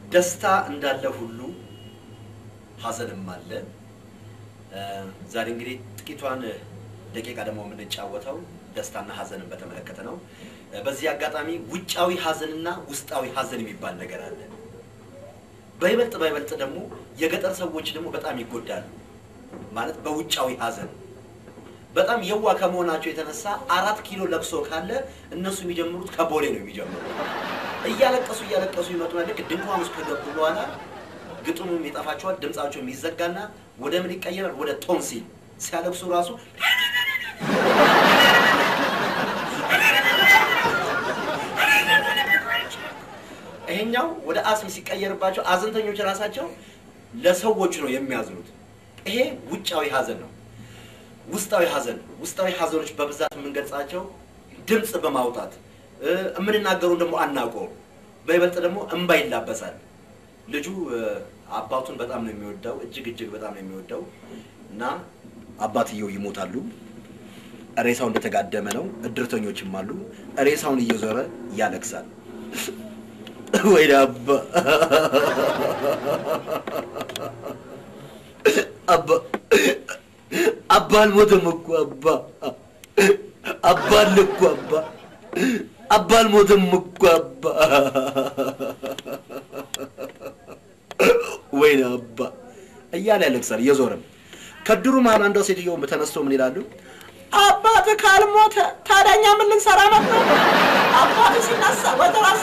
ደስታ እንዳለ ሁሉ ሀዘንም አለ። እ፣ ዛሬ እንግዲህ ጥቂቷን ደቂቃ ደግሞ የምንጫወተው ደስታና ሀዘንን በተመለከተ ነው። እ፣ በዚህ አጋጣሚ ውጫዊ ሀዘንና ውስጣዊ ሀዘን የሚባል ነገር አለ። በይበልጥ በይበልጥ ደግሞ የገጠር ሰዎች ደግሞ በጣም ይጎዳሉ። ማለት በውጫዊ ሀዘን በጣም የዋ ከመሆናቸው የተነሳ አራት ኪሎ ለቅሶ ካለ እነሱ የሚጀምሩት ከቦሌ ነው የሚጀምሩት። እያለቀሱ እያለቀሱ ይመጡና ልክ ድንኳን ውስጥ ከገቡ በኋላ ግጥሙም ይጠፋቸዋል፣ ድምፃቸው የሚዘጋና ወደ ምን ይቀየራል? ወደ ቶንሲል ሲያለቅሱ ራሱ ይሄኛው ወደ አስም ሲቀየርባቸው አዘንተኞች ራሳቸው ለሰዎቹ ነው የሚያዝኑት። ይሄ ውጫዊ ሀዘን ነው። ውስጣዊ ሀዘን ውስጣዊ ሀዘኖች በብዛት የምንገልጻቸው ድምፅ በማውጣት እ፣ የምንናገሩን ደግሞ አናውቀውም። በይበልጥ ደግሞ እንባ ይላበሳል። ልጁ እ፣ አባቱን በጣም ነው የሚወደው፣ እጅግ እጅግ በጣም ነው የሚወደው እና አባትየው ይሞታሉ። ሬሳው እንደተጋደመ ነው። እድርተኞችም አሉ። ሬሳውን እየዞረ ያለቅሳል። ወይ አባ አባ አባ አልሞተም እኮ አባ አባ አለ እኮ አባ አባ አልሞተም እኮ አባ ወይኔ አባ እያለ ያለቅሳል እየዞረም ከድሩ መሀል አንዷ ሴትዮ ተነስቶ ምን ይላሉ? አባት ካልሞተ ታዲያ እኛ ምን ልንሰራ ነበር? አባት ሲነሳ ወደ ራስ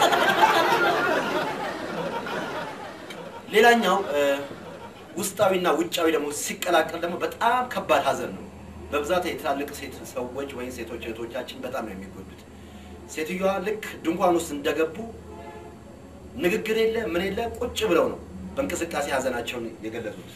ሌላኛው እ፣ ውስጣዊና ውጫዊ ደግሞ ሲቀላቀል ደግሞ በጣም ከባድ ሀዘን ነው። በብዛት የትላልቅ ሴት ሰዎች ወይም ሴቶች እህቶቻችን በጣም ነው የሚጎዱት። ሴትዮዋ ልክ ድንኳን ውስጥ እንደገቡ ንግግር የለ ምን የለ ቁጭ ብለው ነው በእንቅስቃሴ ሀዘናቸውን የገለጹት።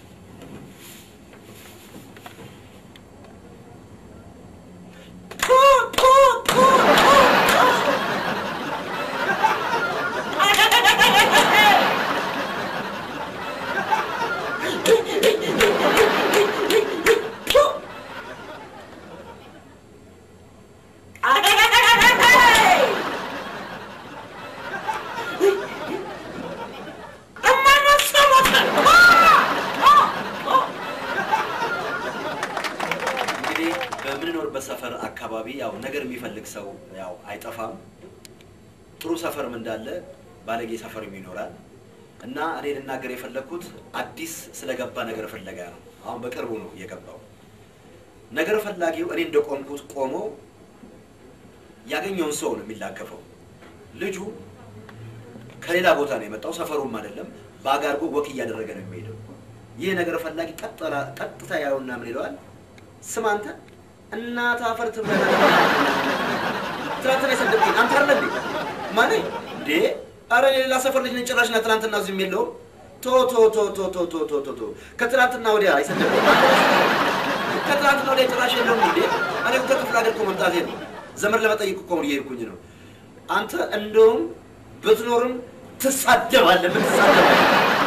እንግዲህ በምንኖርበት ሰፈር አካባቢ ያው ነገር የሚፈልግ ሰው ያው አይጠፋም። ጥሩ ሰፈርም እንዳለ ባለጌ ሰፈርም ይኖራል። እና እኔ ልናገር የፈለግኩት አዲስ ስለገባ ነገር ፍለጋ ነው። አሁን በቅርቡ ነው የገባው። ነገር ፈላጊው እኔ እንደቆምኩት ቆሞ ያገኘውን ሰው ነው የሚላከፈው። ልጁ ከሌላ ቦታ ነው የመጣው፣ ሰፈሩም አይደለም። ባግ አድርጎ ወክ እያደረገ ነው የሚሄደው። ይህ ነገር ፈላጊ ቀጠላ- ቀጥታ ያየውና ምን ይለዋል? ስም አንተ እናት አፈር ትብላ ትናንትና የሰደብኝ አንተ አለ እንዴ ማን እንዴ አረ የሌላ ሰፈር ልጅ ነኝ ጭራሽ ና ትናንትና እዚህም የለውም ቶ ቶ ቶ ቶ ቶ ቶ ቶ ቶ ቶ ከትናንትና ወዲያ የሰደብኝ አንተ ራስህ ከትናንትና ወዲያ ጭራሽ የለውም እንዴ እኔ እኮ ከክፍለ ሀገር እኮ መምጣቴ ነው ዘመድ ለመጠየቅ እኮ እየሄድኩኝ ነው አንተ እንደውም ብትኖርም ትሳደባለህ ትሳደባለህ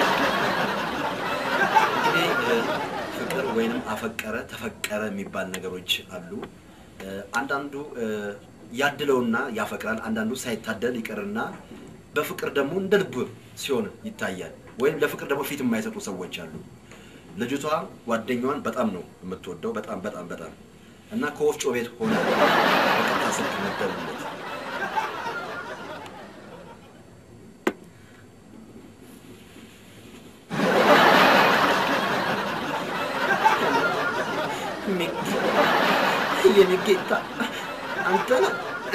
እንግዲህ እ፣ ፍቅር ወይንም አፈቀረ ተፈቀረ የሚባል ነገሮች አሉ። እ፣ አንዳንዱ እ፣ ያድለውና ያፈቅራል፣ አንዳንዱ ሳይታደል ይቅርና በፍቅር ደግሞ እንደ ልብ ሲሆን ይታያል። ወይም ለፍቅር ደግሞ ፊት የማይሰጡ ሰዎች አሉ። ልጅቷ ጓደኛዋን በጣም ነው የምትወደው፣ በጣም በጣም በጣም እና ከወፍጮ ቤት ሆነ በቀጥታ ስልክ ነበሩለት የኔ ጌታ አንተ ነህ።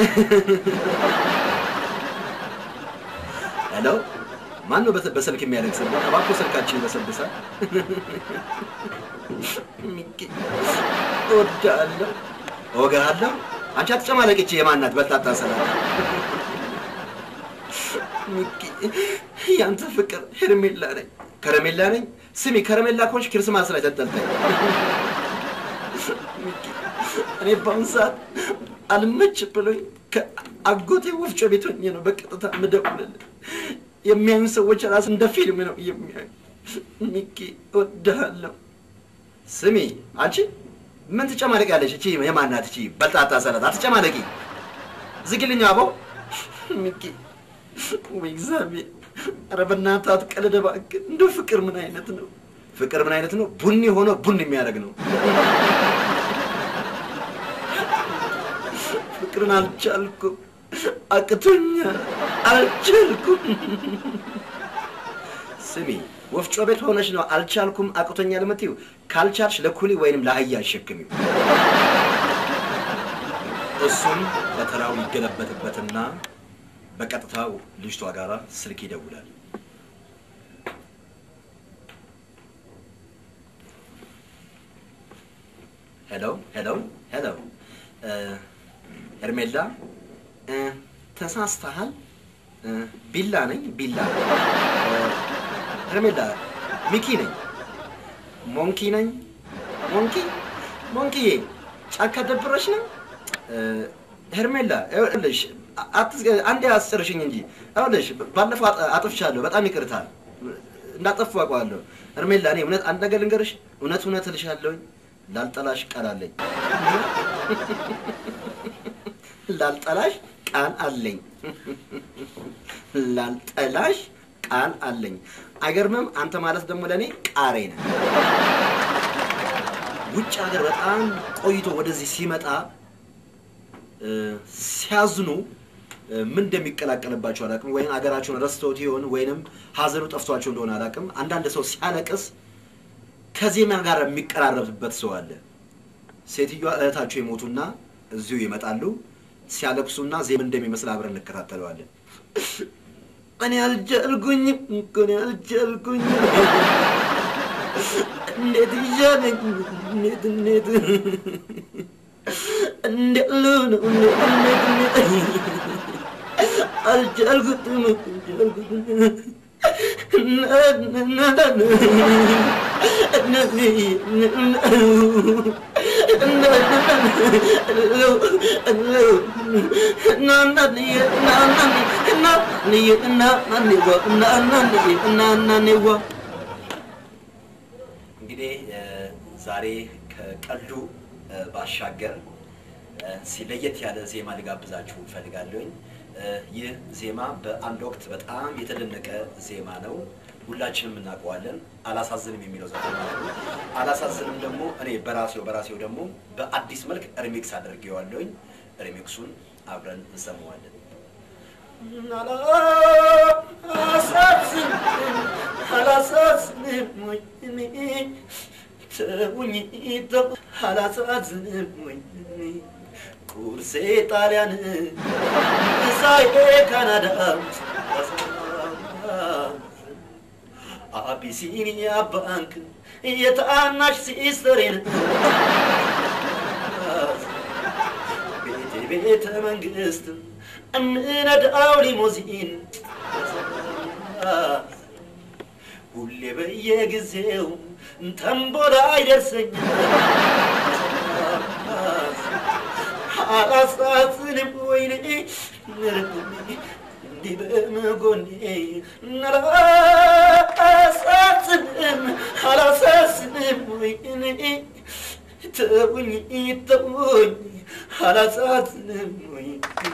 ሄሎ፣ ማን ነው በስ- በስልክ የሚያለቅስልህ? እባክዎ ስልካችን ይበሰብሳል። ሚኪ እወድሃለሁ። እወግሃለሁ። አንቺ አትጨማለቅች። የማናት በጣጣ ሰላት ሚኪ ያንተ ፍቅር ሄርሜላ ነኝ። ከረሜላ ነኝ። ስሚ፣ ከረሜላ ከሆንሽ ክርስማስ ላይ ተንጠልጠይ። ሚኪ እኔ በአሁኑ ሰዓት አልመች ብሎኝ ከአጎቴ ወፍጮ ቤት ሆኜ ነው በቀጥታ የምደውልልህ። የሚያዩ ሰዎች ራስ እንደ ፊልም ነው የሚያዩ። ሚኪ እወድሃለሁ። ስሚ፣ አንቺ ምን ትጨማለቅ ያለሽ? እቺ የማናት? እቺ በጣጣ ሰላት አትጨማለቂ። ዝግልኛ አበው ሚኪ ወይ እግዚአብሔር! ኧረ በእናትህ አትቀልድ እባክህ። እንደው ፍቅር ምን አይነት ነው? ፍቅር ምን አይነት ነው? ቡኒ ሆኖ ቡን የሚያደርግ ነው። ፍቅርን አልቻልኩም፣ አቅቶኛል፣ አልቻልኩም። ስሚ ወፍጮ ቤት ሆነች ነው አልቻልኩም አቅቶኛል የምትይው። ካልቻልሽ ለኩሊ ወይንም ለአህያ አሸክሚው። እሱም በተራው ይገለበጥበትና በቀጥታው ልጅቷ ጋራ ስልክ ይደውላል። ሄሎ ሄሎ ሄሎ እ፣ ሄርሜላ እ፣ ተሳስተሃል። እ፣ ቢላ ነኝ ቢላ እ፣ ሄርሜላ ሚኪ ነኝ። ሞንኪ ነኝ። ሞንኪ ሞንኪዬ ጫካ ደብረሽ ነው። እ፣ ሄርሜላ ይኸውልሽ አትስ- አንዴ አስጨርሽኝ እንጂ ይኸውልሽ ባለፈው አጥ- አጥፍቻለሁ። በጣም ይቅርታል። እንዳጠፉ አውቀዋለሁ። ሄርሜላ እኔ እውነት አንድ ነገር ልንገርሽ፣ እውነት እውነት እልሻለሁኝ ላልጠላሽ ቃል አለኝ። ላልጠላሽ ቃል አለኝ። ላልጠላሽ ቃል አለኝ። አይገርምም? አንተ ማለት ደግሞ ለእኔ ቃሬ ነህ። ውጭ ሀገር በጣም ቆይቶ ወደዚህ ሲመጣ እ፣ ሲያዝኑ እ፣ ምን እንደሚቀላቀልባቸው አላውቅም። ወይም ሀገራቸውን ረስተውት ይሆን ወይንም ሀዘኑ ጠፍቷቸው እንደሆነ አላውቅም። አንዳንድ ሰው ሲያለቅስ ከዜማ ጋር የሚቀራረብበት ሰው አለ። ሴትዮዋ እህታቸው የሞቱና እዚሁ ይመጣሉ። ሲያለቅሱና ዜማ እንደሚመስል አብረን እንከታተለዋለን። እኔ አልቻልኩኝም እኮ እኔ አልቻልኩኝም። እንዴት ይሻለኝ? እንዴት እንዴት እንዴት ልሁን? እንዴት እንዴት እንዴት አልቻልኩትም አልቻልኩትም። እንግዲህ እ፣ ዛሬ ከቀልዱ እ፣ ባሻገር እ፣ ሲ- ለየት ያለ ዜማ ልጋብዛችሁ እፈልጋለሁኝ። እ፣ ይህ ዜማ በአንድ ወቅት በጣም የተደነቀ ዜማ ነው። ሁላችንም እናውቀዋለን። አላሳዝንም የሚለው ዘፈን ማለት ነው። አላሳዝንም ደግሞ እኔ በራሴው በራሴው ደግሞ በአዲስ መልክ ሪሚክስ አድርጌዋለሁኝ። ሪሚክሱን አብረን እንሰማዋለን። አላሳዝንም ወይ እኔ ተውኝ ተው አላሳዝንም ወይ እኔ ቁርሴ ጣሊያን ምሳዬ ካናዳ አቢሲኒያ ባንክ የታናሽ ሲስተሬን ቤቴ ቤተ መንግስት እምነዳው ሊሞዚን ሁሌ በየጊዜው ተንቦላ አይደርሰኛል። አላሳዝንም ወይኔ እንዲህ በመጎኔ አላሳዝንም አላሳዝንም ወይኔ ተውኝ ተውኝ አላሳዝንም ወይ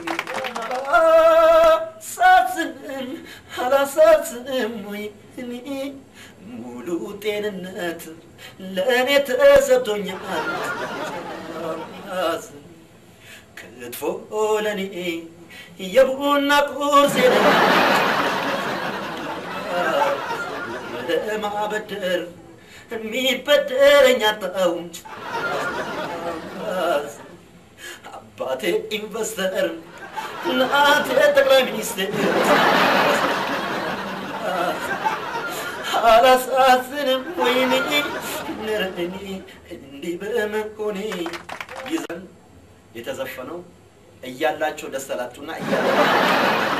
አላሳዝንም አላሳዝንም ወይ እኔ ሙሉ ጤንነት ለእኔ ተሰጥቶኛል። ክትፎ ለእኔ የቡና ቁርሴ ነው። ለማበደር የሚበደረኝ አጣው። አባቴ ኢንቨስተር፣ እናቴ ጠቅላይ ሚኒስትር። አላሳዝንም ወይኔ እኔ እንዲህ በመሆኔ ይዘን የተዘፈነው እያላቸው ደስ አላችሁና እያላቸው